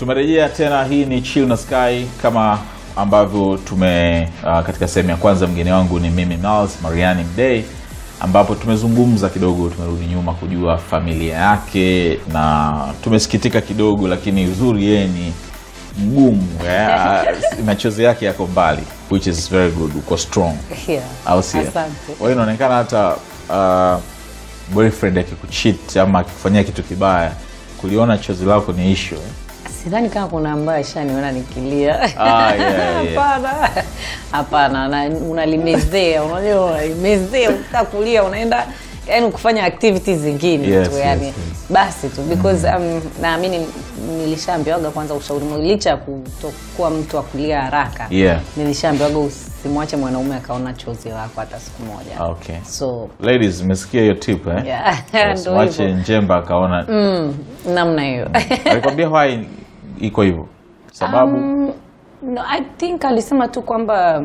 tumerejea tena hii ni chill na sky kama ambavyo tume uh, katika sehemu ya kwanza mgeni wangu ni mimi Miles Mariani Mdei ambapo tumezungumza kidogo tumerudi nyuma kujua familia yake na tumesikitika kidogo lakini uzuri yeye ni mgumu eh, machozi yake yako mbali which is very good uko strong Yeah. au sio Asante. kwa hiyo inaonekana hata uh, boyfriend akikuchit ama akikufanyia kitu kibaya kuliona chozi lako ni ishu eh? sidhani kama kuna ambayo ashaniona nikilia Ah, yeah, yeah. hapana hapana na- unalimezea unajua unalimezea ukitaka kulia unaenda yani kufanya activities zingine Yes, tu yes, yani yes. basi tu because um, naamini nilishaambiwaga kwanza ushauri mmoja, licha ya kutokuwa mtu wa kulia haraka Yeah. nilishaambiwaga usimwache mwanaume akaona chozi lako hata siku moja okay so ladies mmesikia hiyo tip eh? yeah, Yes, ndo mwache hivyo njemba akaona namna hiyo alikwambia why iko hivyo sababu Um, no, I think alisema tu kwamba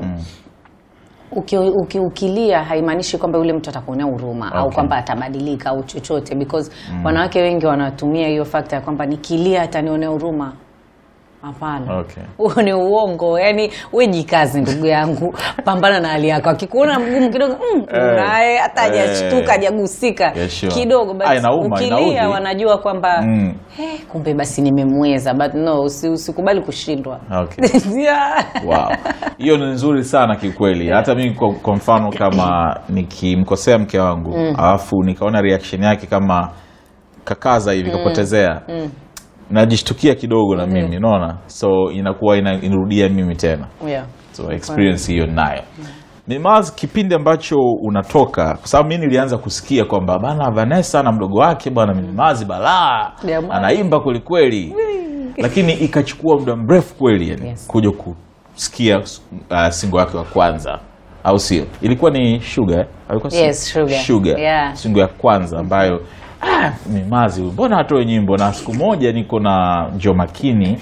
uki, uki, ukilia haimaanishi kwamba yule mtu atakuonea huruma au Okay. kwamba atabadilika au chochote because wanawake wengi wanatumia hiyo fakta ya kwamba nikilia atanionea huruma hapana Okay. huo ni uongo yani we jikazi ndugu yangu pambana na hali yako akikuona mgumu kidogo mm, Eh, naye hata hajashtuka eh. hajagusika Yeah, sure. kidogo but Ah, inauma, ukilia inaudhi. wanajua kwamba Mm. eh, kumbe basi nimemweza but no usi, usikubali kushindwa Okay. yeah. wow hiyo ni nzuri sana kikweli hata mimi kwa, kwa mfano kama nikimkosea mke wangu alafu nikaona reaction yake kama kakaza hivi kapotezea najishtukia kidogo na mimi unaona so inakuwa ina, inarudia mimi tena Yeah. so experience hiyo nayo Mimaz, kipindi ambacho unatoka kwa sababu mi nilianza kusikia kwamba bana Vanessa na mdogo wake bwana Mimimazi balaa Jamani. anaimba kwelikweli lakini ikachukua muda mrefu kweli yani, Yes. kuja kusikia uh, singo yake wa kwanza au sio ilikuwa ni sugar eh? alikuwa si- Yes, Sugar. sugar Yeah. singo ya kwanza ambayo ah, Mimimazi huyu, mbona atoe nyimbo na siku moja niko na Jo Makini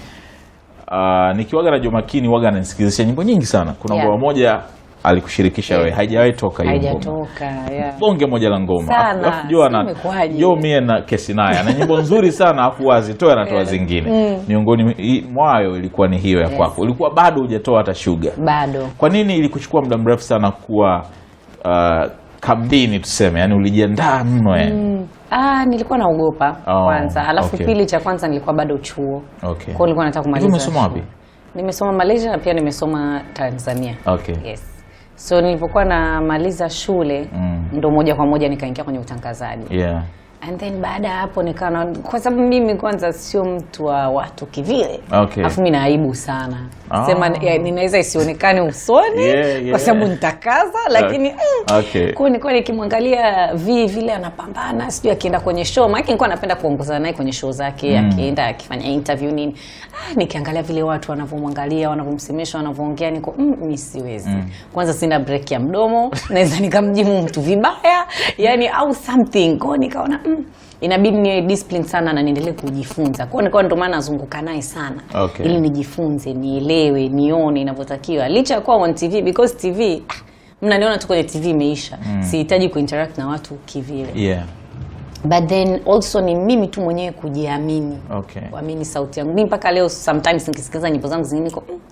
uh, nikiwaga na Jo Makini waga ananisikilizisha nyimbo nyingi sana kuna Yeah. ngoma moja alikushirikisha wewe haijawahi toka hiyo ngoma haijatoka yeah. bonge moja la ngoma Sana. Alafu Jo ana- Sijui imekuwaje. Jo mie na kesi naye ana nyimbo nzuri sana afu azitoe anatoa zingine miongoni i- mwayo ilikuwa ni hiyo ya Yes. kwako ulikuwa bado hujatoa hata shuga bado kwa nini ilikuchukua muda mrefu sana kuwa uh, kambini tuseme yani ulijiandaa mno yani ah, nilikuwa naogopa Oh, kwanza alafu okay. pili cha kwanza nilikuwa bado chuo Okay. kwao nilikuwa nataka Hivi kumaliza umesoma chuo. wapi? nimesoma malaysia na pia nimesoma tanzania Okay. yes so nilipokuwa namaliza shule Mm. ndo moja kwa moja nikaingia kwenye utangazaji yeah. and then baada ya hapo nikawa na- kwa sababu mimi kwanza sio mtu wa watu kivile Okay. alafu mi naaibu sana Ah. sema ya, ninaweza isionekane usoni Yeah, yeah. kwa sababu nitakaza lakini mm, Okay. kwa nilikuwa nikimwangalia vi vile anapambana sijui akienda kwenye show maake nilikuwa napenda kuongozana naye kwenye show zake akienda akifanya interview nini ah, nikiangalia vile watu wanavyomwangalia wanavyomsemesha wanavyoongea niko mm, mi siwezi kwanza sina break ya mdomo naweza nikamjimu mtu vibaya yani au something kwao nikaona mm, inabidi niwe discipline sana na niendelee kujifunza kwao nikawa ndo maana nazunguka naye sana Okay. ili nijifunze nielewe nione inavyotakiwa licha ya kuwa on tv because tv ah, mnaniona tu kwenye tv imeisha sihitaji kuinteract na watu kivile Yeah. but then also ni mimi tu mwenyewe kujiamini Okay. kuamini sauti yangu mi mpaka leo sometimes nikisikiliza nyimbo zangu zingine niko mm,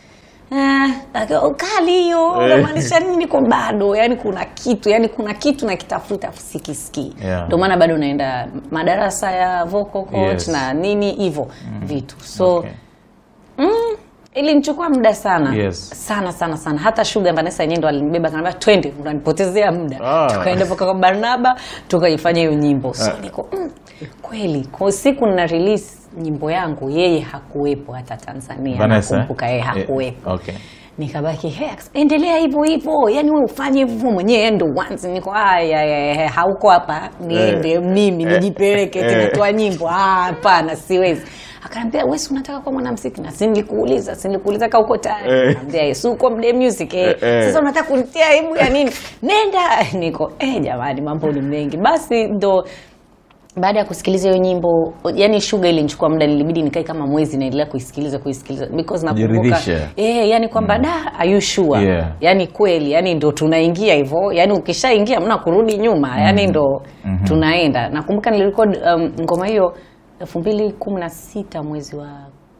ah, like, kali hiyo Eh. unamaanisha nini niko bado yani kuna kitu yani kuna kitu nakitafuta afu sikisikii Yeah. ndio maana bado naenda madarasa ya vocal coach Yes. na nini hivyo vitu so Okay. ilinichukua muda sana Yes. sana sana sana hata shuga vanessa yenyewe ndo alinibeba kanaambia twende unanipotezea muda Ah. tukaenda mpaka kwa barnaba tukaifanya hiyo nyimbo so niko mm, kweli kwa siku nina release nyimbo yangu yeye hakuwepo hata tanzania Vanessa, eh? nakumbuka yeye Eh, hakuwepo okay. nikabaki "Hey, endelea hivyo hivyo yani we ufanye hivyo mwenyewe endo once niko aya aya, hauko hapa niende Eh. mimi Eh. nijipeleke Eh. tunatoa nyimbo Ah, hapana siwezi akaambia wewe si unataka kuwa mwanamuziki na sinilikuuliza sinilikuuliza ka uko tayari Eh. Nikamwambia, "Yes, uko mde music eh. Eh, eh. sasa unataka kunitia aibu ya nini nenda niko eh jamani mambo ni mengi basi ndo baada ya kusikiliza hiyo nyimbo yani shuga ilinichukua muda nilibidi nikae kama mwezi naendelea kuisikiliza kuisikiliza because nakumbuka Kujiridhisha. eh yani kwamba da are you sure Yeah. yani kweli yani ndo tunaingia hivyo yani ukishaingia mna kurudi nyuma yani ndo tunaenda nakumbuka nilirekod um, ngoma hiyo elfu mbili kumi na sita mwezi wa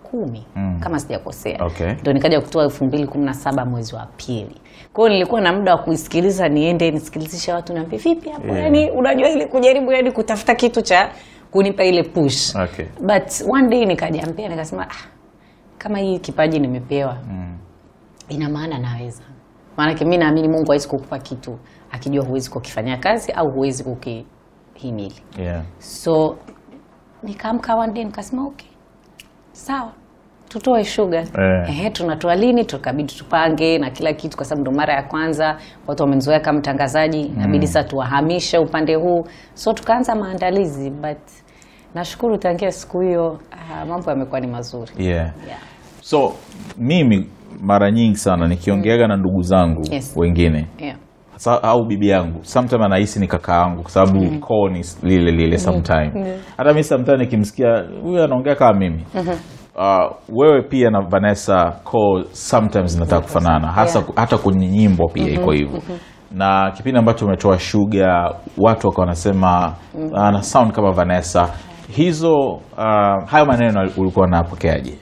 kumi kama sijakosea Okay. ndo nikaja kutoa elfu mbili kumi na saba mwezi wa pili kwa hiyo nilikuwa na muda wa kuisikiliza niende nisikilizishe watu niambie vipi hapo Yeah. yani unajua ile kujaribu yani kutafuta kitu cha kunipa ile push Okay. but one day nikajiambia nikasema ah, kama hii kipaji nimepewa ina maana naweza maanake mi naamini mungu hawezi kukupa kitu akijua huwezi kukifanyia kazi au huwezi kukihimili Yeah. so nikaamka one day nikasema okay sawa tutoe shuga Eh. Ehe, tunatoa lini tukabidi tupange na kila kitu kwa sababu ndo mara ya kwanza watu wamenizoea kama mtangazaji inabidi sasa tuwahamishe upande huu so tukaanza maandalizi but nashukuru tangia siku hiyo ah, mambo yamekuwa ni mazuri Yeah. yeah. so mimi mara nyingi sana nikiongeaga na ndugu zangu Yes. wengine Yeah. Sa, au bibi yangu sometime anahisi ni kaka yangu kwa sababu mm. koo ni lile lile sometime hata mi sometime nikimsikia huyu anaongea kama mimi uh, wewe pia na Vanessa koo sometimes zinataka kufanana hasa Yeah. hata kwenye nyimbo pia iko hivyo na kipindi ambacho umetoa shuga watu wakawa wanasema ana sound kama Vanessa hizo uh, hayo maneno ulikuwa unapokeaje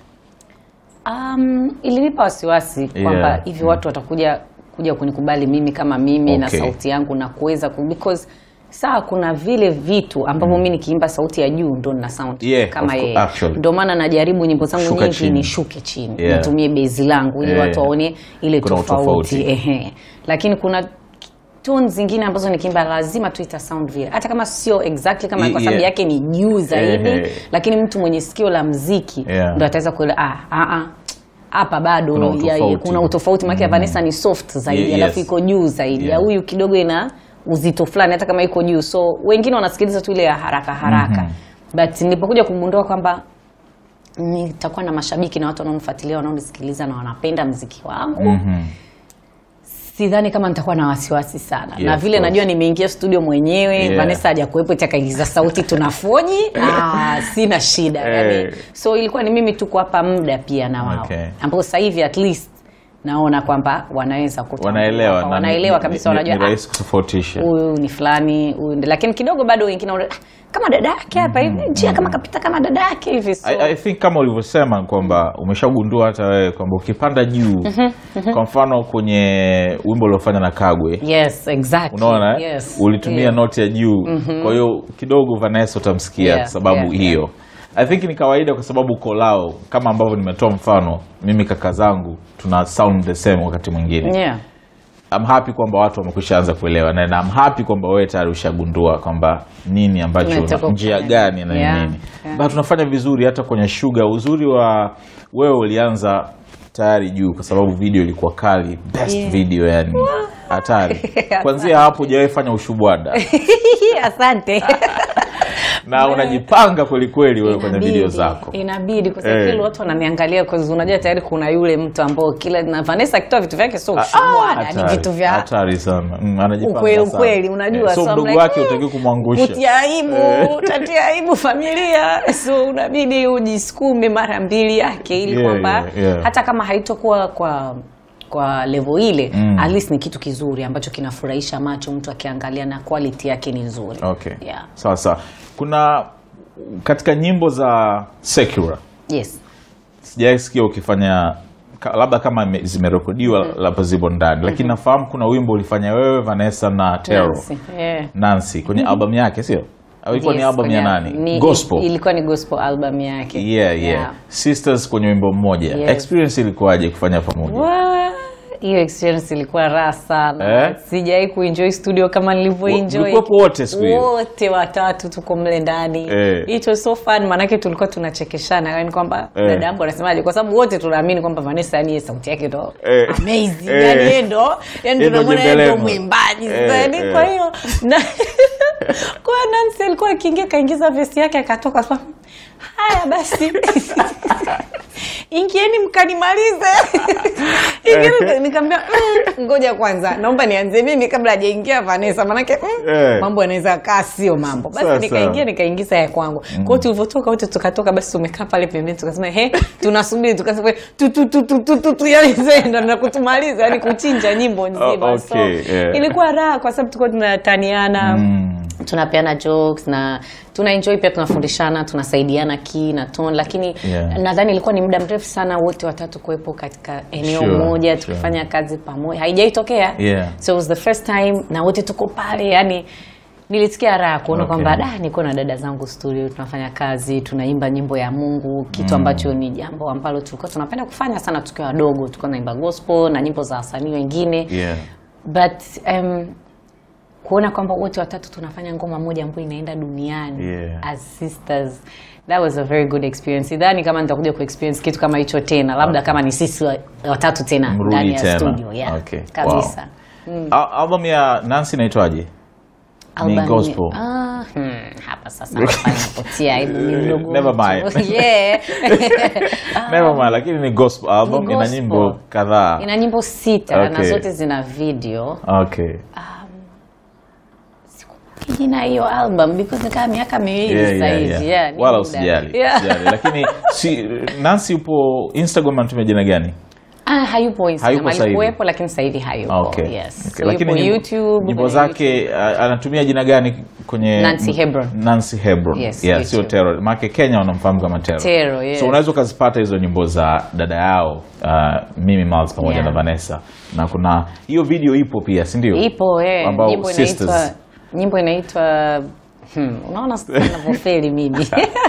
Um, ilinipa wasiwasi kwamba Yeah. hivi watu watakuja kuja kunikubali mimi kama mimi na Okay. sauti yangu na kuweza ku, because saa kuna vile vitu ambavyo mi nikiimba sauti ya juu ndo nina sound Yeah, kama of course, yeye actually. ndo maana najaribu nyimbo zangu Shuka nyingi chini. nishuke chini Yeah. nitumie bezi langu ili Yeah. watu waone ile Kuna tofauti utofauti. ehe lakini kuna tone zingine ambazo nikiimba lazima tu ita sound vile hata kama sio exactly kama Ye- kwa sababu yeah. yake ni juu zaidi Ehe. lakini mtu mwenye sikio la mziki Yeah. ndo ataweza kuelewa ah, ah, ah, hapa bado Kuna ya- ya- utofauti. kuna utofauti maana ya Vanessa ni soft zaidi Ye- alafu yes. iko juu zaidi ya Yeah. huyu kidogo ina uzito fulani hata kama iko juu so wengine wanasikiliza tu ile ya haraka haraka but nilipokuja kugundua kwamba nitakuwa na mashabiki na watu wanaonifuatilia wanaonisikiliza na wanapenda mziki wangu Mhm. sidhani kama nitakuwa na wasiwasi sana Yeah, na of vile course. najua nimeingia studio mwenyewe Yeah. Vanessa hajakuwepo takaigiza sauti tunafoji ah, sina shida yani, Eh. so ilikuwa ni mimi tu kuwapa muda pia na wao Okay. ambao sasa hivi at least naona kwamba wanaweza kutambua, wanaelewa kwamba na wanaelewa ni- kabisa ni- wanajua ni ah, rahisi kutofautisha huyu ni fulani huyu ndi- lakini kidogo bado wengine wana- ah, kama dada yake hapa hivi njia kama kapita kama dada yake hivi so, I, I think kama ulivyosema kwamba umeshagundua hata wewe kwamba ukipanda juu kwa mfano kwenye wimbo uliofanya na Kagwe yes exactly unaona eh? yes. ulitumia yeah. noti ya juu kwa hiyo kidogo Vanessa utamsikia Yeah, kwa sababu yeah, hiyo I think ni kawaida kwa sababu kolao kama ambavyo nimetoa mfano mimi kaka zangu tuna sound the same wakati mwingine yeah. I'm happy kwamba watu wamekwisha anza kuelewa na na I'm happy kwamba wewe tayari ushagundua kwamba nini ambacho Tunataka njia kufanya. gani na Yeah, nini yeah. but tunafanya vizuri hata kwenye shuga uzuri wa wewe ulianza tayari juu kwa sababu video ilikuwa kali best Yeah. video yani hatari kwanzia hapo hujawahi fanya ushubwada asante na unajipanga kweli kweli wewe kwenye Inabidi, video zako inabidi kwa sababu Eh. kila watu wananiangalia kwa sababu unajua tayari kuna yule mtu ambao kila na Vanessa akitoa vitu vyake sio Ah, ushubwada ni hatari, vitu vya hatari sana Mm, anajipanga ukweli sana. ukweli unajua Eh, so I'm mdogo like, wake "Mm, utaki kumwangusha kutia aibu utatia aibu familia so unabidi ujisukume mara mbili yake ili Yeah, kwamba yeah, yeah. hata kama haitokuwa kwa kwa level ile Mm. at least ni kitu kizuri ambacho kinafurahisha macho mtu akiangalia na quality yake ni nzuri okay yeah. sawa sawa kuna katika nyimbo za secular yes sijaisikia ukifanya ka- labda kama ime- zimerekodiwa labda zipo ndani lakini nafahamu kuna wimbo ulifanya wewe Vanessa na Tero Nancy, yeah. Nancy kwenye albamu yake sio au ilikuwa ni Yes, album ya kwenye- nani ni- gospel ilikuwa ni gospel album yake yeah, yeah sisters kwenye wimbo mmoja Yes. experience ilikuwaje kufanya pamoja Wa- hiyo experience ilikuwa raha sana Eh? sijawai kuenjoy studio kama nilivyoenjoy mlikuwepo wote siku hiyo wote watatu tuko mle ndani Eh. it was so fun maanake tulikuwa tunachekeshana yani kwamba Eh. dada yangu anasemaje kwa sababu wote tunaamini kwamba Vanessa yani yeye sauti yake ndo Eh. amazing Eh. yani yeye ndo yani Yeye ndo tunamwona yeye ndo jembelemo. mwimbaji Eh, sasa yani eh. kwa hiyo na kwa hiyo Nancy alikuwa akiingia kaingiza vesi yake akatoka sasa haya basi ingieni mkanimalize Ingieni- nikamwambia "Mm, ngoja kwanza naomba nianze mimi kabla hajaingia Vanessa manake mm, Eh. mambo yanaweza kaa sio mambo basi Sawa, nikaingia sawa. nikaingiza ya kwangu kwa hiyo tulivyotoka wote tukatoka basi tumekaa pale pembeni tukasema he tunasubiri tukasema tu tu tu tu tu tu tu yani zenda na kutumaliza yani kuchinja nyimbo nzima Oh, okay, so yeah. ilikuwa raha kwa sababu tulikuwa tunataniana Mm. tunapeana jokes na tuna enjoy pia tunafundishana tunasaidiana key na tone lakini Yeah. nadhani ilikuwa ni muda mrefu sana wote watatu kuwepo katika eneo Sure, moja sure. tukifanya kazi pamoja haijaitokea Yeah. so it was the first time na wote tuko pale yani nilisikia raha kuona Okay. kwamba da niko na dada zangu studio tunafanya kazi tunaimba nyimbo ya mungu kitu ambacho ni jambo ambalo tulikuwa tunapenda kufanya sana tukiwa wadogo tulikuwa tunaimba gospel na nyimbo za wasanii wengine yeah. but um, kuona kwamba wote watatu tunafanya ngoma moja ambayo inaenda duniani Yeah. as sisters that was a very good experience sidhani kama nitakuja kuexperience kitu kama hicho tena labda kama ni sisi wa- watatu tena Mrudi ndani ya tena. studio yeah. Okay. kabisa Al- album ya Nancy inaitwaje? Ni Album- gospel. Ah, hmm, hapa sasa hapa napotia aibu ni mdogo Never mtu. mind. yeah. Never mind, lakini ni gospel album Ni ina gospel. nyimbo kadhaa. ina nyimbo sita na Okay. zote zina video Okay. jina hiyo album because nikaa miaka miwili Yeah, sasa yeah, hivi yeah. yeah, ni Wala muda. usijali. Yeah. usijali. Lakini si Nancy upo Instagram anatumia jina gani? Ah, hayupo Instagram, Hayupo sasa hivi. alikuwepo lakini sasa hivi hayupo. Okay. Yes. Okay. So Lakini yupo nyimbo- YouTube. nyimbo kwenye zake a- anatumia jina gani kwenye Nancy Hebron. Nancy Hebron. Yes, yeah, YouTube. sio Terror. Maana Kenya wanamfahamu kama Terror. Terror, yes. So unaweza ukazipata hizo nyimbo za dada yao uh, Mimi Miles pamoja Yeah. na Vanessa. Na kuna hiyo video ipo pia, si ndio? Ipo eh, Ambao nyimbo inaitwa sisters. nyimbo inaitwa hmm, unaona sasa ninavyofeli mimi.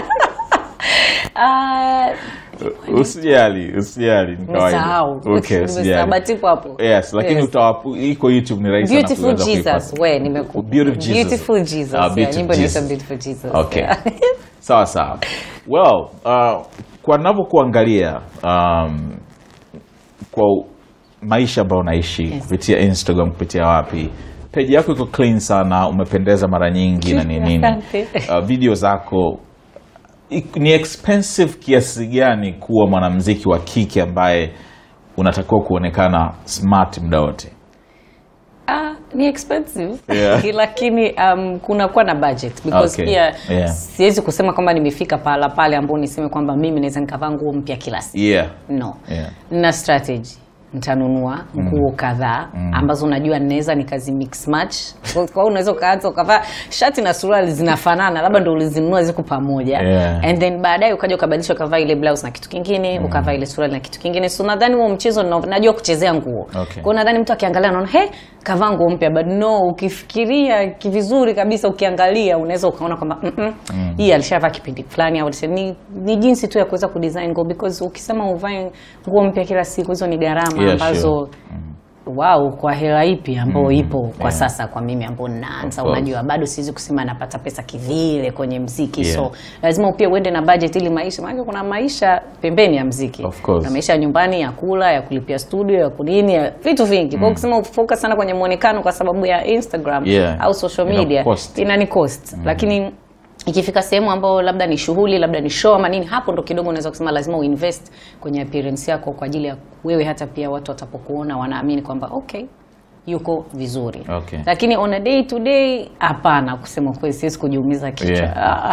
Ah, Usijali, usijali, ni kawaida. nimesahau. Okay, Nimesahau, usijali. but ipo hapo. Yes, lakini Yes. utawapu iko YouTube ni rahisi sana Beautiful kuweza Jesus. kuipata. We, nimeku Beautiful Jesus. Beautiful Jesus. Ah, yeah, Beautiful nyimbo inaitwa Jesus. Beautiful Jesus. Okay. Yeah. sawa sawa well uh, kwa navyokuangalia um, kwa u- maisha ambayo unaishi Yes. kupitia instagram kupitia wapi peji yako iko clean sana umependeza mara nyingi na nini nini Asante. uh, video zako i- ni expensive kiasi gani kuwa mwanamziki wa kike ambaye unatakiwa kuonekana smart muda wote Ah, ni expensive Yeah. lakini um, kunakuwa na budget because Okay. pia Yeah. siwezi kusema kwamba nimefika pahala pale ambao niseme kwamba mimi naweza nikavaa nguo mpya kila siku yeah no Yeah. na strategy nitanunua nguo kadhaa ambazo unajua ninaweza nikazi mix match kwa kwa hiyo unaweza ukaanza ukavaa shati na suruali zinafanana labda ndo ulizinunua ziko pamoja Yeah. and then baadaye ukaja ukabadilisha ukavaa ile blouse na kitu kingine ukavaa ile suruali na kitu kingine so nadhani huo mchezo na- najua kuchezea nguo Okay. kwa hiyo nadhani mtu akiangalia anaona he kavaa nguo mpya but no ukifikiria vizuri kabisa ukiangalia unaweza ukaona kwamba mm -mm, hii alishavaa kipindi fulani au alisha- ni, ni jinsi tu ya kuweza kudesign nguo because ukisema uvae nguo mpya kila siku hizo ni gharama Yeah, ambazo sure. wow kwa hela ipi ambayo ipo kwa yeah. sasa kwa mimi ambao naanza Of course. unajua bado siwezi kusema napata pesa kivile kwenye mziki Yeah. so lazima pia uende na budget ili maisha maana kuna maisha pembeni ya mziki Of course. na maisha ya nyumbani ya kula ya kulipia studio ya kunini ya vitu vingi kwa hiyo ukisema ufocus sana kwenye muonekano kwa sababu ya Instagram Yeah. au social Ina media cost. inani cost lakini ikifika sehemu ambayo labda ni shughuli labda ni show ama nini hapo ndo kidogo unaweza kusema lazima uinvest kwenye appearance yako kwa ajili ya wewe hata pia watu watapokuona wanaamini kwamba okay yuko vizuri Okay. lakini on a day to day hapana kusema kweli siwezi kujiumiza kichwa Yeah. Ah,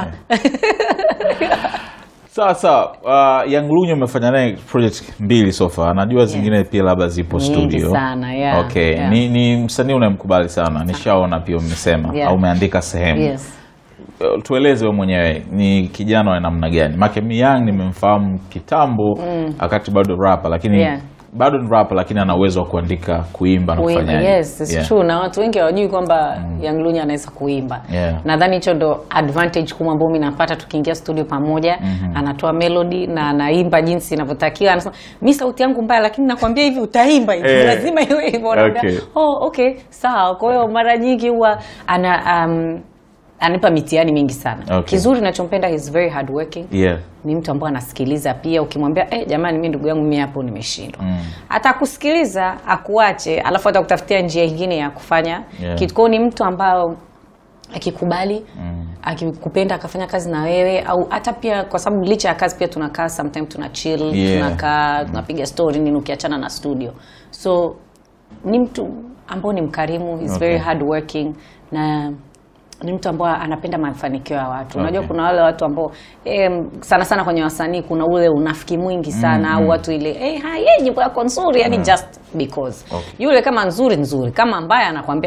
sawa sawa uh, Young Lunyo umefanya naye project mbili so far najua zingine pia labda zipo Nyingi studio sana, yeah, okay yeah. ni, ni msanii unayemkubali sana nishaona pia umesema Yeah. au umeandika sehemu yes Uh, tueleze we mwenyewe ni kijana wa namna gani make mi Young nimemfahamu kitambo wakati bado rapa lakini Yeah. bado ni rapa lakini ana uwezo wa kuandika kuimba na Kuimba, kufanyaje yes, it's Yeah. true na watu wengi hawajui kwamba Young Lunya anaweza kuimba Yeah. nadhani hicho ndo advantage kubwa ambayo mi napata tukiingia studio pamoja anatoa melody na anaimba jinsi inavyotakiwa anasema mi sauti yangu mbaya lakini nakwambia hivi utaimba hivi Eh. lazima iwe hivyo Unaambia, Okay. oh, okay sawa kwa hiyo mara nyingi huwa ana um, ananipa mitihani mingi sana Okay. kizuri nachompenda is very hardworking yeah. ni mtu ambaye anasikiliza pia ukimwambia eh, jamani mi ndugu yangu mi hapo nimeshindwa mm. atakusikiliza akuache alafu atakutafutia njia ingine ya kufanya Yeah. kitu kwao ni mtu ambao akikubali mm. akikupenda akafanya kazi na wewe au hata pia kwa sababu licha ya kazi pia tunakaa sometime tuna chill Yeah. tunakaa tunapiga story nini ukiachana na studio so ni mtu ambao ni mkarimu he's Okay. very hardworking na ni mtu ambao anapenda mafanikio ya watu unajua Okay. kuna wale watu ambao eh, sana sana kwenye wasanii kuna ule unafiki mwingi sana au watu ile eh, hai eh, nyimbo yako nzuri yani just because Okay. yule kama nzuri nzuri kama mbaya anakwambia mm,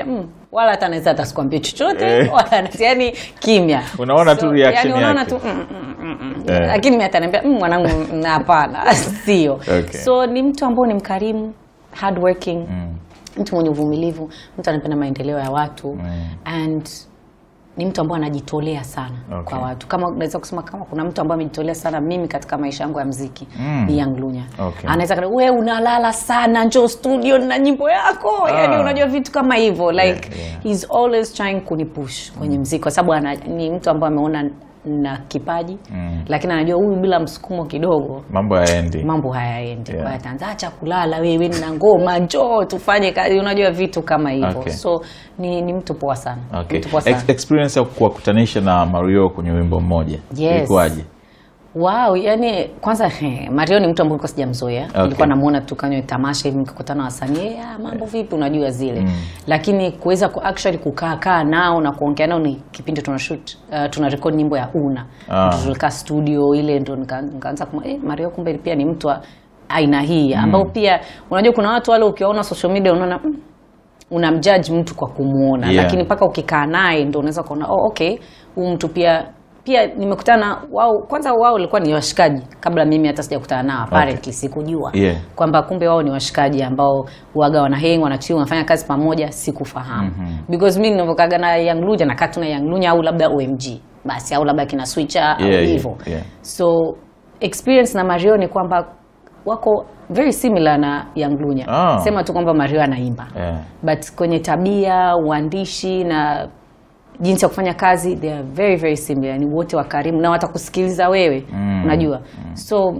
wala hata anaweza hata sikwambie chochote Eh. wala anaweza- yani kimya Unaona tu reaction yani unaona yake. tu mm, mm, mm, mm. Eh. lakini mi ataniambia mm, mwanangu mm, hapana sio Okay. so ni mtu ambao ni mkarimu hardworking mtu mwenye uvumilivu mtu anapenda maendeleo ya watu and ni mtu ambaye anajitolea sana Okay. kwa watu kama unaweza kusema kama kuna mtu ambaye amejitolea sana mimi katika maisha yangu ya mziki Mm. ni Young Lunya Okay. anaweza kana we unalala sana njoo studio na nyimbo yako yani Ah. unajua vitu kama hivyo like Yeah, yeah. he's always trying kunipush kwenye mziki kwa sababu ana- ni mtu ambaye ameona na kipaji Mm. lakini anajua huyu bila msukumo kidogo mambo yaendi mambo hayaendi Yeah. yeah. ataanza acha kulala wewe na ngoma njoo tufanye kazi unajua vitu kama hivyo Okay. so ni, ni mtu poa sana okay. mtu poa sana Ex- experience ya kuwakutanisha na mario kwenye wimbo mmoja Yes. ilikuwaje wow yani kwanza he, mario ni mtu ambaye nilikuwa sijamzoea Okay. nilikuwa namuona tu kanywe tamasha hivi mkikutana na wasanii "Eh, ah, mambo vipi unajua zile lakini kuweza ku actually kukaa kaa nao na kuongea nao ni kipindi tuna shoot uh, tuna record nyimbo ya una Ah. Ndio tulikaa studio ile ndo nika- nikaanza kuma eh, mario kumbe pia ni mtu wa aina hii ambao pia unajua kuna watu wale ukiwaona social media unaona mm, unamjudge mtu kwa kumuona Yeah. lakini mpaka ukikaa naye ndo unaweza kuona oh, okay huyu mtu pia pia nimekutana wao kwanza wao walikuwa ni washikaji kabla mimi hata sijakutana nao apparently sikujua Yeah. kwamba kumbe wao ni washikaji ambao waga wanaheng wanachiu wanafanya kazi pamoja sikufahamu because mi ninavyokaga na Young Lunya nakaa tu na Young Lunya au labda OMG basi au labda kina switcher au Yeah, yeah, hivyo yeah. so experience na Mario ni kwamba wako very similar na Young Lunya Ah. sema tu kwamba Mario anaimba yeah. but kwenye tabia uandishi na jinsi ya kufanya kazi they are very very similar ni wote wakarimu na watakusikiliza wewe Mm. unajua so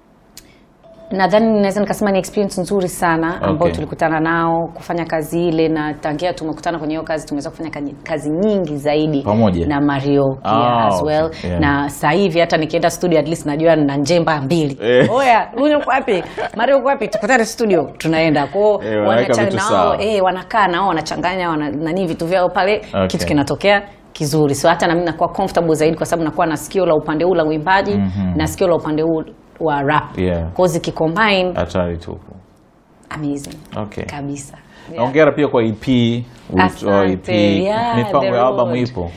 nadhani naweza nikasema ni experience nzuri sana ambao Okay. tulikutana nao kufanya kazi ile na tangia tumekutana kwenye hiyo kazi tumeweza kufanya kazi, kazi nyingi zaidi Pamoja? na Mario pia Ah, as okay. well Yeah. na sasa hivi hata nikienda studio at least najua na njemba mbili Eh. oya Lunya uko wapi Mario uko wapi tukutane studio tunaenda kwao Eh, wanaweka vitu sawa. eh, wanakaa nao wanachanganya wana, nani vitu vyao pale Okay. kitu kinatokea kizuri so hata nami nakuwa comfortable zaidi kwa sababu nakuwa na sikio la upande huu la uimbaji na sikio la upande huu wa rap Yeah. kwao zikicombine hatari tupu amazing Okay. kabisa Yeah. ongera pia kwa ep ulitoa ep Asante. Yeah, mipango the ya albamu road. ipo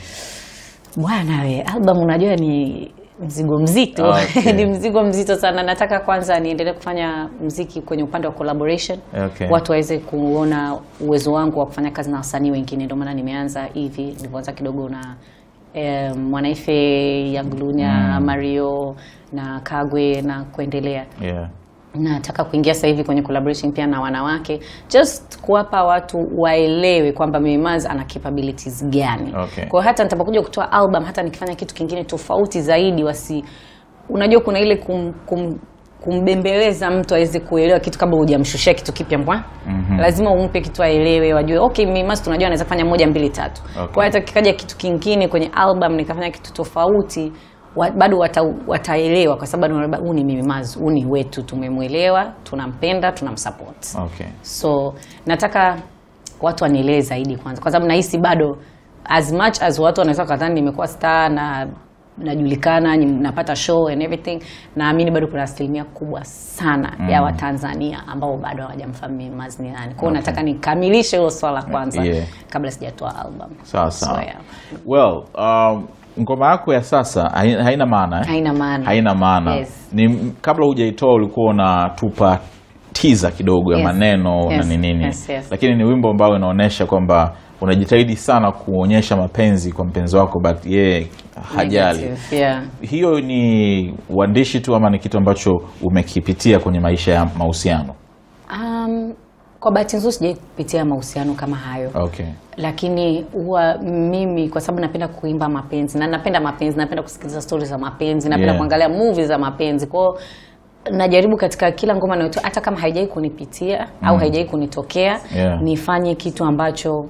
bwana we album unajua ni mzigo mzito Okay. ni mzigo mzito sana nataka kwanza niendelee kufanya mziki kwenye upande wa collaboration Okay. watu waweze kuona uwezo wangu wa kufanya kazi na wasanii wengine ndio maana nimeanza hivi nilivyoanza kidogo na eh, mwanaife yaglunya mario na kagwe na kuendelea yeah. nataka kuingia sasa hivi kwenye collaboration pia na wanawake just kuwapa watu waelewe kwamba Mimaz ana capabilities gani Okay. kwa hiyo hata nitapokuja kutoa album hata nikifanya kitu kingine tofauti zaidi wasi unajua kuna ile kum, kum, kumbembeleza mtu aweze kuelewa kitu kabla hujamshushia kitu kipya mbwa mm-hmm. lazima umpe kitu aelewe wajue okay Mimaz tunajua anaweza kufanya moja mbili tatu Okay. kwa hiyo hata kikaja kitu kingine kwenye album nikafanya kitu tofauti wa, bado wata, wataelewa kwa sababu wanaona, huu ni Mimaz huu ni wetu tumemwelewa tunampenda tunamsupport okay. so nataka watu wanielewe zaidi kwanza kwa sababu nahisi bado as much as watu wanaweza kadhani nimekuwa star na najulikana ni- napata show and everything naamini bado kuna asilimia kubwa sana mm. ya watanzania ambao bado hawajamfahamu Mimaz ni nani kwao okay. nataka nikamilishe hilo swala kwanza Yeah. kabla sijatoa album sawa sawa So, yeah. well um, ngoma yako ya sasa hai- haina maana eh? haina maana haina maana Yes. ni kabla hujaitoa ulikuwa unatupa tiza kidogo ya Yes. maneno na Yes. ni nini Yes, yes. lakini ni wimbo ambao unaonyesha kwamba unajitahidi sana kuonyesha mapenzi kwa mpenzi wako but yeye hajali Negative, yeah. hiyo ni uandishi tu ama ni kitu ambacho umekipitia kwenye maisha ya mahusiano Um, kwa bahati nzuri sijai kupitia mahusiano kama hayo okay lakini huwa mimi kwa sababu napenda kuimba mapenzi na napenda mapenzi napenda kusikiliza stori za mapenzi napenda Yeah. kuangalia movie za mapenzi kwao najaribu katika kila ngoma nayotoa hata kama haijai kunipitia au haijai kunitokea Yeah. nifanye kitu ambacho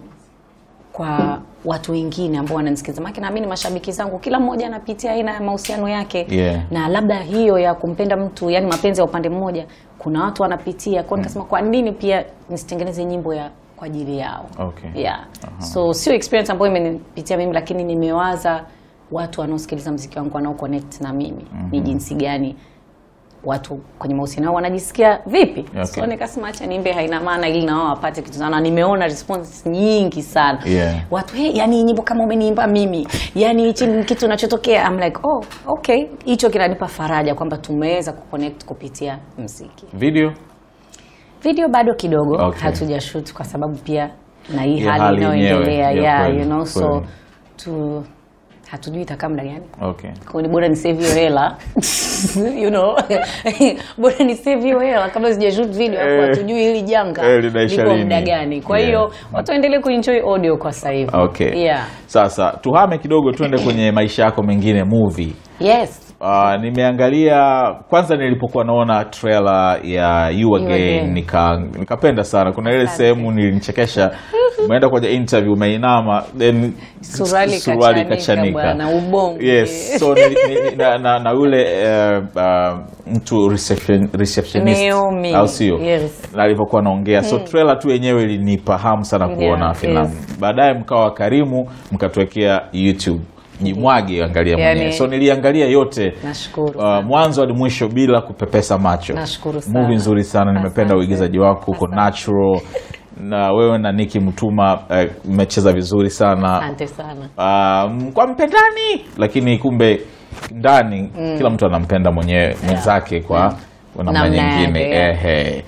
kwa watu wengine ambao wananisikiliza maana naamini mashabiki zangu kila mmoja anapitia aina ya mahusiano yake Yeah. na labda hiyo ya kumpenda mtu yani mapenzi ya upande mmoja kuna watu wanapitia kwao nikasema kwa nini pia nisitengeneze nyimbo ya kwa ajili yao Okay. yeah. so sio experience ambayo imenipitia mimi lakini nimewaza watu wanaosikiliza mziki wangu wanao connect na mimi ni jinsi gani watu kwenye mahusiano yao wanajisikia vipi Okay. so nikasema acha niimbe haina maana ili na wao wapate kitu sana nimeona responses nyingi sana Yeah. watu hey, yani nyimbo kama umeniimba mimi yani hichi ni kitu unachotokea I'm like oh okay hicho kinanipa faraja kwamba tumeweza kuconnect kupitia mziki video video bado kidogo Okay. hatujashoot kwa sababu pia na hii Hii hali hali inayoendelea yenyewe, ya yeah, kweli, you know so kweli. tu hatujui itakaa muda gani okay kwa ni bora ni save hiyo hela you know bora ni save hiyo hela kabla sijashoot video hapo Eh. hatujui hili janga Eh, linaisha liko lini? muda gani kwa Yeah. hiyo watu waendelee kuenjoy audio kwa sasa hivi okay yeah sasa tuhame kidogo tuende kwenye maisha yako mengine movie yes Uh, nimeangalia kwanza nilipokuwa naona trailer ya you again, Again. nika nikapenda sana kuna ile Asante. sehemu nilinichekesha umeenda kwenye interview umeinama then Suruali kachanika bwana, ubongo. yes so ni, ni, na, na, na yule uh, uh, mtu reception, receptionist Naomi, au sio yes. na alivyokuwa naongea so trailer tu yenyewe ilinipa hamu sana kuona Yeah, filamu yes. baadaye mkawa karimu mkatuwekea youtube jimwage angalia Yani- mwenyewe so niliangalia yote nashukuru uh, mwanzo hadi mwisho bila kupepesa macho Nashukuru sana. movie nzuri sana nimependa Asante. uigizaji wako uko natural na wewe na Niki Mtuma eh, mmecheza vizuri sana asante sana um, kwa mpendani lakini kumbe ndani kila mtu anampenda mwenyewe mwenzake kwa kwa namna Namna nyingine yake, yeah. ehe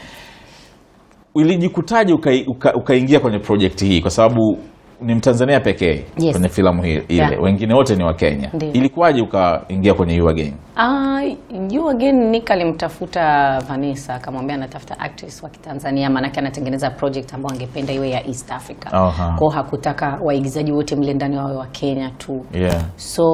ulijikutaje ukai- uka- ukaingia kwenye projekti hii kwa sababu ni mtanzania pekee Yes. kwenye filamu hii ile Yeah. wengine wote ni wakenya Ndiyo. ilikuwaje ukaingia kwenye you again Ah, you again Nick alimtafuta Vanessa akamwambia anatafuta actress wa Kitanzania maanake anatengeneza project ambayo angependa iwe ya East Africa. Aha. Kwao hakutaka waigizaji wote mle ndani wawe wa Kenya tu. yeah. So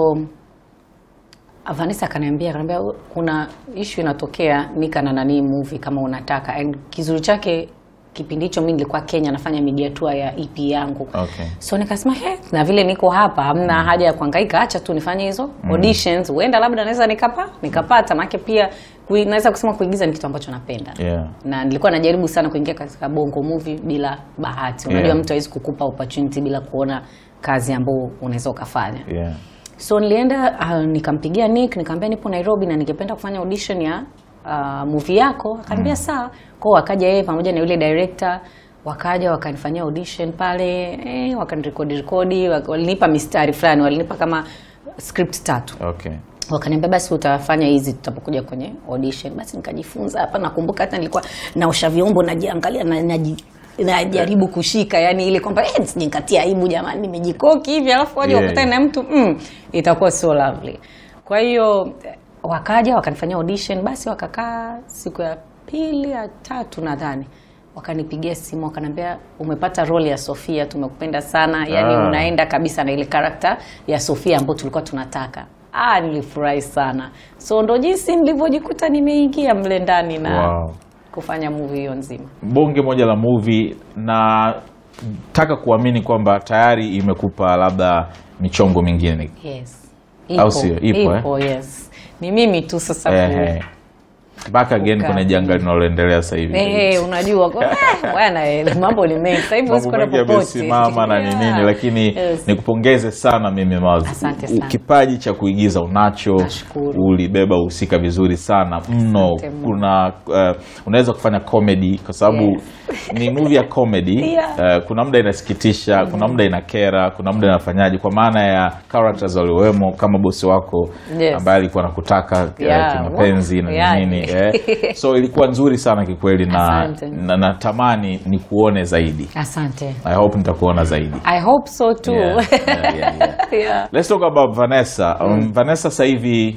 Vanessa akaniambia akaniambia kuna issue inatokea Nika na nani movie kama unataka. And kizuri chake kipindi hicho mimi nilikuwa Kenya nafanya media tour ya EP yangu. Okay. So nikasema he, na vile niko hapa hamna haja ya kuhangaika, acha tu nifanye hizo auditions, huenda labda naweza nikapa nikapata, maana pia kui, naweza kusema kuigiza ni kitu ambacho napenda Yeah. na nilikuwa najaribu sana kuingia katika bongo movie bila bahati. Unajua Yeah. mtu hawezi kukupa opportunity bila kuona kazi ambayo unaweza ukafanya. Yeah. So nilienda uh, nikampigia Nick nikamwambia nipo Nairobi na ningependa kufanya audition ya uh, movie yako. Akaniambia sawa. Kwao wakaja yeye pamoja na yule director wakaja wakanifanyia audition pale eh, wakanirekodi rekodi wak- walinipa mistari fulani walinipa kama script tatu Okay. wakaniambia basi utafanya hizi tutapokuja kwenye audition basi nikajifunza hapa nakumbuka hata nilikuwa naosha vyombo najiangalia na, naji najaribu kushika yani ile kwamba eh, nisijinkatia aibu jamani nimejikoki hivi alafu waje Yeah. wakutane na mtu mm, itakuwa so lovely kwa hiyo eh, wakaja wakanifanyia audition basi wakakaa siku ya pili ya tatu nadhani wakanipigia simu wakaniambia umepata role ya Sofia tumekupenda sana yani Ah. unaenda kabisa na ile karakta ya Sofia ambayo tulikuwa tunataka ah nilifurahi sana so ndo jinsi nilivyojikuta nimeingia mle ndani na Wow. kufanya movie hiyo nzima bonge moja la movie na taka kuamini kwamba tayari imekupa labda michongo mingine yes Au sio? Ipo, eh? yes ni mimi tu sasa ku- Ehe. back again Kukaa. kuna janga linaloendelea sasa hivi Eh, unajua kwa- eh, bwana eh, mambo ni mengi sasa hivi huwezi mambo kwenda mengi popote. yamesimama na ni Yeah. nini lakini Yes. nikupongeze sana mimi Maz. Asante U- sana. kipaji cha kuigiza unacho Nashukuru. ulibeba uhusika vizuri sana mno Asante Mungu. kuna uh, unaweza kufanya comedy kwa sababu Yes. ni movie ya comedy Yeah. uh, kuna muda inasikitisha kuna muda inakera kuna muda inafanyaji kwa maana ya characters waliowemo kama bosi wako Yes. ambaye alikuwa anakutaka uh, Yeah. kimapenzi na Yeah. nini eh. so ilikuwa nzuri sana kikweli na, Asante. na natamani ni kuone zaidi asante I hope nitakuona zaidi. i hope so too Yeah, yeah, yeah, yeah. Yeah. Let's talk about Vanessa. Um, Vanessa sasa hivi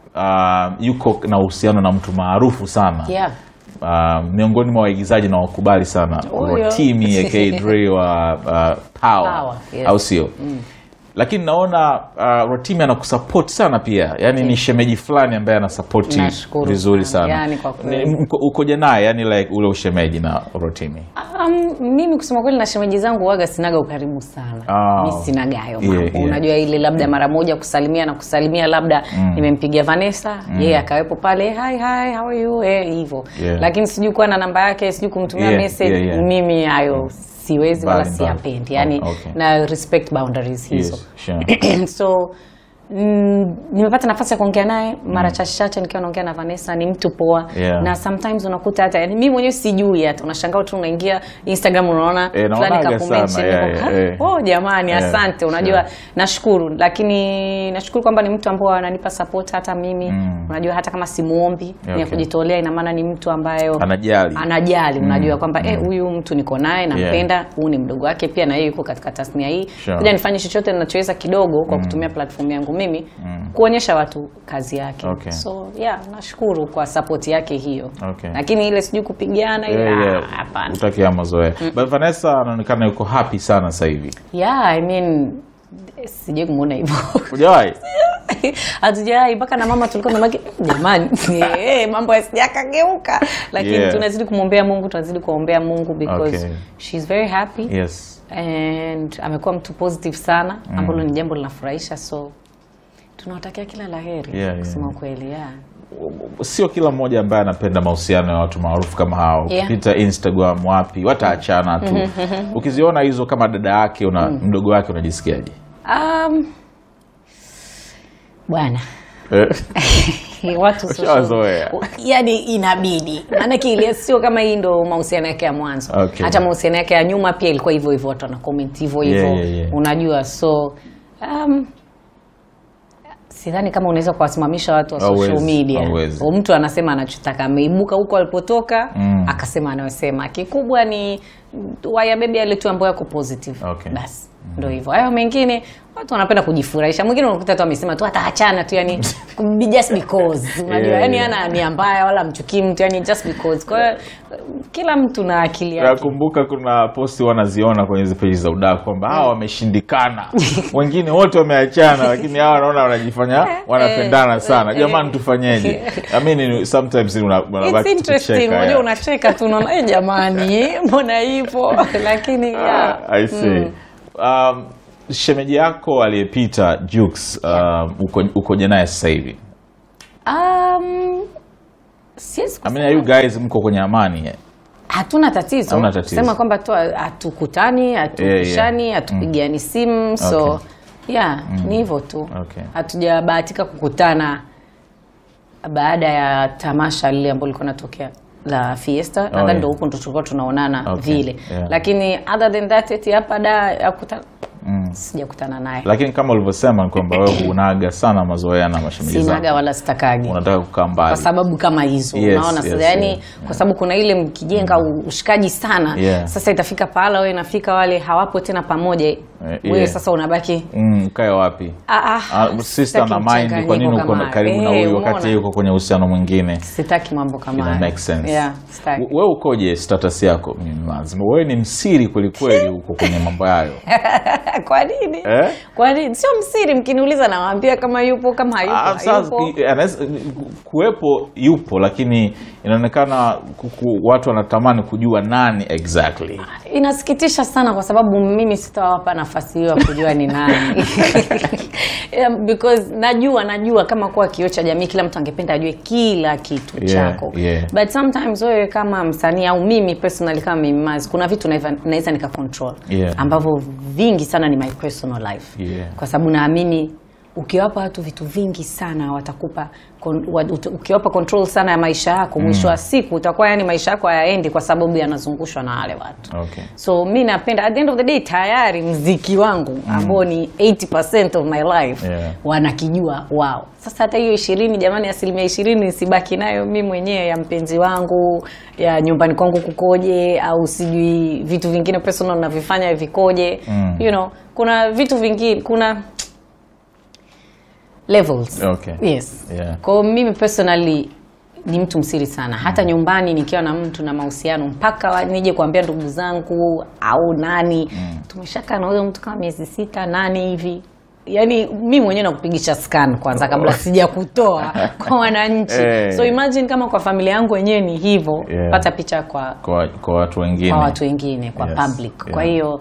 uh, yuko na uhusiano na mtu maarufu sana Yeah. uh, miongoni mwa waigizaji na wakubali sana Huyo. Rotimi aka Dre wa uh, Power, Power, yes. au sio? Lakini naona uh, Rotimi anakusupport sana pia, yaani ni shemeji fulani ambaye anasapoti Nashukuru vizuri sana. sana. Yaani kwa kweli. Ni- mko- ukoje naye yani like ule ushemeji na Rotimi? Um, mimi kusema kweli na shemeji zangu waga sinaga ukaribu sana Ah. mi sinaga hayo Yeah, mambo yeah. unajua ile labda mara moja kusalimia na kusalimia labda nimempigia Vanessa yeye akawepo pale hi hi how are you eh hivyo Yeah. lakini sijui kuwa na namba yake sijui kumtumia Yeah, message yeah, yeah. mimi hayo siwezi wala Mbali, mbali. siyapendi yani Oh, okay. na respect boundaries hizo Yes, sure. so Mm, nimepata nafasi ya kuongea naye mara chache chache nikiwa naongea na Vanessa ni mtu poa Yeah. na sometimes unakuta hata yani mimi mwenyewe sijui hata unashangaa tu unaingia Instagram unaona Eh, naonaga kakumention, sana, yeah, niko, yeah, yeah. oh jamani Yeah, asante unajua yeah. nashukuru lakini nashukuru kwamba ni mtu ambao ananipa support hata mimi Mm. unajua hata kama simuombi ni ya Okay. kujitolea ina maana ni mtu ambayo Anajali. anajali unajua kwamba eh, huyu mtu niko naye nampenda huu ni mdogo wake pia na yeye yuko katika tasnia hii Sure. kuja nifanye chochote ninachoweza kidogo kwa kutumia platform yangu mimi kuonyesha watu kazi yake Okay. so yeah nashukuru kwa support yake hiyo Okay. lakini ile sijui kupigana ile Yeah, ah, yeah. hapana Utaki ya mazoea. But Vanessa anaonekana yuko happy sana sasa hivi. yeah i mean sijui kumuona hivyo Hujawahi? hatujai mpaka na mama tulikuwa tunabaki jamani eh, mambo yasijakageuka lakini Yeah. tunazidi kumwombea mungu tunazidi kuombea mungu because Okay. she's very happy Yes. and amekuwa mtu positive sana ambalo ni jambo linafurahisha so tunawatakia kila la heri Yeah, kusema yeah. ukweli yeah. Sio kila mmoja ambaye anapenda mahusiano ya watu maarufu kama hao. Yeah. Ukipita Instagram wapi, wataachana tu. Ukiziona hizo kama dada yake una mdogo wake unajisikiaje? um, bwana Eh, watu Ushawazoea. yani inabidi maanake ile sio kama hii ndo mahusiano yake ya mwanzo Okay. hata mahusiano yake ya nyuma pia ilikuwa hivyo hivyo watu wanakomenti hivyo hivyo Yeah, yeah, yeah. unajua so um, sidhani kama unaweza kuwasimamisha watu wa social Hauwezi, media hauwezi. O, mtu anasema anachotaka ameibuka huko alipotoka Mm. akasema anayosema kikubwa ni wayabebe yale tu ambayo yako positive Okay. basi ndo hivyo hayo mengine watu wanapenda kujifurahisha mwingine unakuta tu amesema tu ataachana tu yani just because unajua Yeah, yani yeah. ana nia mbaya wala mchukii mtu yani just because kwa hiyo kila mtu na akili yake nakumbuka kuna posti wanaziona kwenye hizi peji za udaku kwamba hawa wameshindikana wengine wote wameachana lakini hawa wanaona wanajifanya wanapendana sana eh, jamani tufanyeje I mean, sometimes una- It's unabaki interesting tukicheka, unajua yeah. unacheka tu unaona "Eh, jamani mbona hivyo lakini yeah. Ah, I see. Um, shemeji yako aliyepita Jux um, uko, ukoje naye sasa hivi um, siwezi I mean, are you guys mko kwenye amani eh? hatuna tatizo Hamna tatizo. kusema kwamba tu hatukutani hatupishani hatupigiani simu so Okay. yeah ni hivyo tu Okay. hatujabahatika kukutana baada ya tamasha lile ambalo lilikuwa natokea la fiesta nadhani yeah. ndo huko ndo tulikuwa tunaonana Okay, vile yeah. lakini other than that eti hapa da ya kukutana Mm. sijakutana naye lakini kama ulivyosema ni kwamba wewe unaga sana mazoea na mashemeji sinaga zako wala sitakagi unataka kukaa kwa mbali sababu kama hizo Yes, unaona yes, sasa yani yeah, kwa sababu kuna ile mkijenga ushikaji sana Yeah. sasa itafika pahala wewe nafika wale hawapo tena pamoja wewe yeah. sasa unabaki mm, kae wapi ah, ah, Ah, sister na sitaki mind kwa nini mchanganyiko uko kama karibu na hayo. huyu Eh, wakati umeona? yeye yuko kwenye uhusiano mwingine sitaki mambo kama ina hayo. make sense yeah, sitaki. W- wewe ukoje status yako Mimi lazima wewe ni msiri kwelikweli huko kwenye mambo yayo kwa nini Eh? kwa nini sio msiri mkiniuliza nawaambia kama yupo kama hayupo Ah, sasa, hayupo i- anaweza- kuwepo yupo lakini inaonekana kuku- watu wanatamani kujua nani exactly inasikitisha sana kwa sababu mimi sitawapa nafasi hiyo ya kujua ni nani yeah, because najua najua kama kuwa kioo cha jamii kila mtu angependa ajue kila kitu Yeah, chako yeah. but sometimes wewe kama msanii au mimi personally kama mimi Maz, kuna vitu naiva- naweza nika control Yeah. ambavyo vingi sana ni my personal life Yeah. kwa sababu naamini ukiwapa watu vitu vingi sana watakupa kon- wa- ut- ukiwapa control sana ya maisha yako mwisho wa siku utakuwa yani maisha yako hayaendi kwa sababu yanazungushwa na wale watu okay. so mi napenda at the end of the day tayari mziki wangu ambao ni 80 of my life Yeah. wanakijua wao sasa hata hiyo ishirini jamani asilimia ishirini sibaki nayo mi mwenyewe ya mpenzi wangu ya nyumbani kwangu kukoje au sijui vitu vingine personal navifanya vikoje Mm. you know kuna vitu vingine kuna levels Okay. yes Yeah. kwao mimi personally ni mtu msiri sana hata nyumbani nikiwa na mtu na mahusiano mpaka wa- nije kuambia ndugu zangu au nani tumeshakaa na huyo mtu kama miezi sita nane hivi yaani mi mwenyewe nakupigisha scan kwanza kabla sija kutoa kwa wananchi Eh. so imagine kama kwa familia yangu wenyewe ni hivyo Yeah. pata picha kwa kwa, kwa watu wengine kwa watu wengine kwa Yes, public kwa yeah. hiyo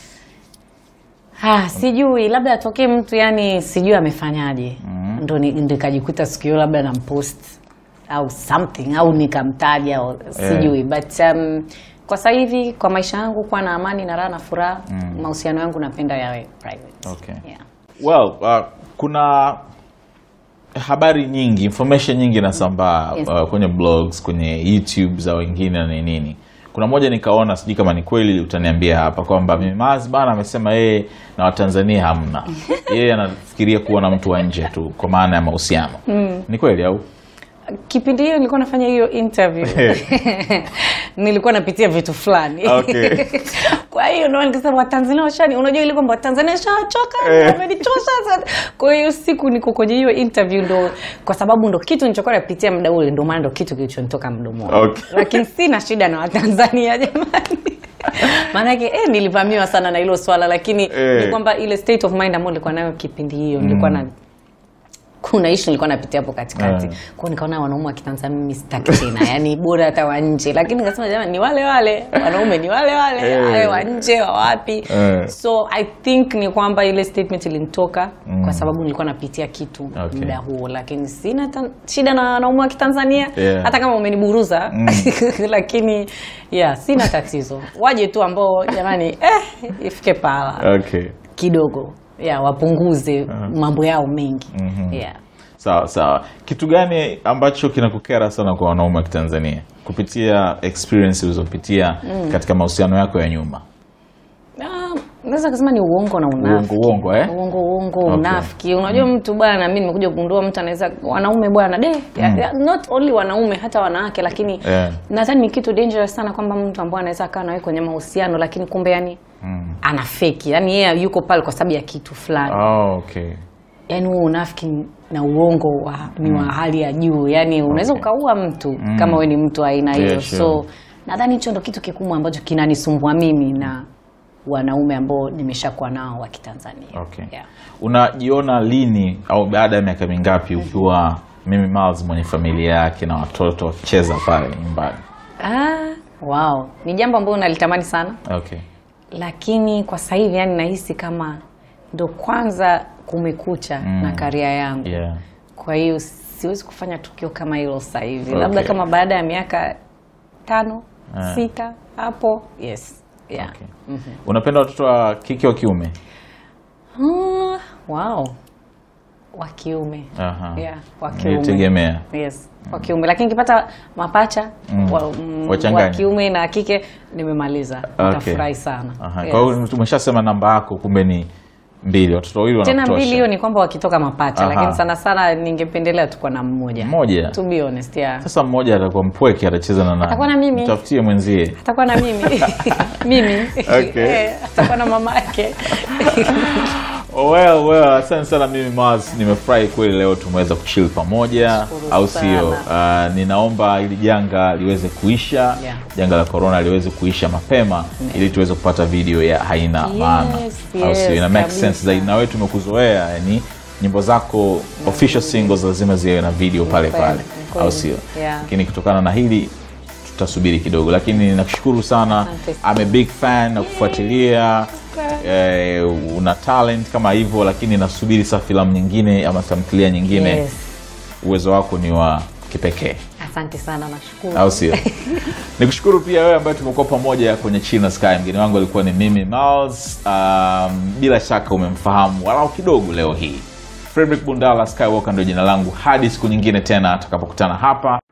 ah, sijui labda atokee mtu yani sijui amefanyaje ndo ni- ndo ikajikuta siku hiyo labda nampost au something au nikamtaja au sijui but um, kwa sasa hivi kwa maisha yangu kuwa na amani na raha na furaha mahusiano yangu napenda yawe private Okay. yeah. well uh, kuna habari nyingi information nyingi inasambaa Yes. uh, kwenye blogs kwenye youtube za wengine na nini kuna moja nikaona sijui kama ni kweli utaniambia hapa kwamba mimaz bana amesema yeye na watanzania hamna yeye anafikiria kuwa na mtu wa nje tu kwa maana ya mahusiano ni kweli au kipindi hiyo nilikuwa nafanya hiyo interview nilikuwa napitia vitu fulani Okay. kwa hiyo ndo nikasema watanzania washani unajua ile kwamba watanzania washachoka Eh. wamenichosha sana. kwa hiyo siku niko kwenye hiyo interview ndo kwa sababu ndo kitu nilichokuwa napitia muda ule ndo maana ndo kitu kilichonitoka mdomoni Okay. lakini sina shida na watanzania jamani maanake eh, nilivamiwa sana na hilo swala lakini Eh. ni kwamba ile state of mind ambayo nilikuwa nayo kipindi hiyo nilikuwa na kuna ishu nilikuwa napitia hapo katikati Eh. kwao nikaona wanaume wa kitanzania mimi sitaki tena yani bora hata wa nje lakini nikasema jamani ni wale wale wanaume ni wale wale Eh. awe wa nje wa wapi Eh. so i think ni kwamba ile statement ilinitoka kwa sababu nilikuwa napitia kitu Okay. muda huo lakini sina ta- shida na wanaume wa kitanzania Yeah. hata kama umeniburuza lakini yeah sina tatizo waje tu ambao jamani eh, ifike pahala okay kidogo yeah, wapunguze mambo yao mengi yeah. sawa sawa kitu gani ambacho kinakukera sana kwa wanaume wa kitanzania kupitia experience ulizopitia katika mahusiano yako ya nyuma Ah, naweza kusema ni uongo na unafiki Uongo, uongo, eh? uongo uongo Okay. unafiki unajua mtu bwana mi nimekuja kugundua mtu anaweza wanaume bwana de ya- ya- not only wanaume hata wanawake lakini Eh. nadhani ni kitu dangerous sana kwamba mtu ambaye anaweza akaa nawe kwenye mahusiano lakini kumbe yani ana feki yani yeye yuko pale kwa sababu ya kitu fulani oh, okay yani huo unafiki na uongo wa, ni wa hali ya juu yani unaweza Okay. ukaua mtu kama we ni mtu wa aina hiyo Yeah, sure. so nadhani hicho ndo kitu kikubwa ambacho kinanisumbua mimi na wanaume ambao nimeshakuwa nao wa kitanzania okay yeah. unajiona lini au baada ya miaka mingapi ukiwa mimi Miles mwenye familia yake na watoto wakicheza pale nyumbani ah, wow ni jambo ambalo nalitamani sana okay lakini kwa sasa hivi yani nahisi kama ndo kwanza kumekucha na karia yangu yeah kwa hiyo siwezi kufanya tukio kama hilo sasa hivi Okay. labda kama baada ya miaka tano Ah. sita hapo yes yeah. okay. unapenda watoto wa kike wa kiume Ah, wow wa kiume Aha. yeah, wa kiume nilitegemea yes wa kiume lakini nikipata mapacha Mm. wa, mm, Wachanganye. wa kiume na kike nimemaliza Okay. nitafurahi sana Aha. Yes. kwa hiyo tumeshasema namba yako kumbe ni mbili watoto wawili tena wanakutosha mbili hiyo ni kwamba wakitoka mapacha Aha. lakini sana sana ningependelea tukuwa na mmoja mmoja to be honest yeah. sasa mmoja atakuwa mpweke atacheza na nani Atakuwa na mimi. mtafutie mwenzie atakuwa na mimi mimi Okay. Eh, atakuwa na mama yake Oh, well, well, asante sana mimi Mars, nimefurahi kweli leo tumeweza kuchill pamoja, Nashukuru au sana. sio? Uh, ninaomba ili janga liweze kuisha Yeah. janga la corona liweze kuisha mapema ili tuweze kupata video ya haina Yes, maana, au yes, sio? Ina make kabisa. sense zaidi, na wewe tumekuzoea, yani nyimbo zako official singles lazima ziwe na video pale kweli, pale, ni kweli. au sio? Yeah. Lakini kutokana na hili tutasubiri kidogo, lakini nakushukuru sana. Asante sana. I'm a big fan na kufuatilia eh, una talent kama hivyo, lakini nasubiri sasa filamu nyingine ama tamthilia nyingine. yes. Uwezo wako ni wa kipekee, asante sana nashukuru au sio? Nikushukuru pia wewe ambaye tumekuwa pamoja kwenye China Sky. Mgeni wangu alikuwa ni mimi Miles. Um, bila shaka umemfahamu walau kidogo leo hii. Frederick Bundala Skywalker ndio jina langu, hadi siku nyingine tena tutakapokutana hapa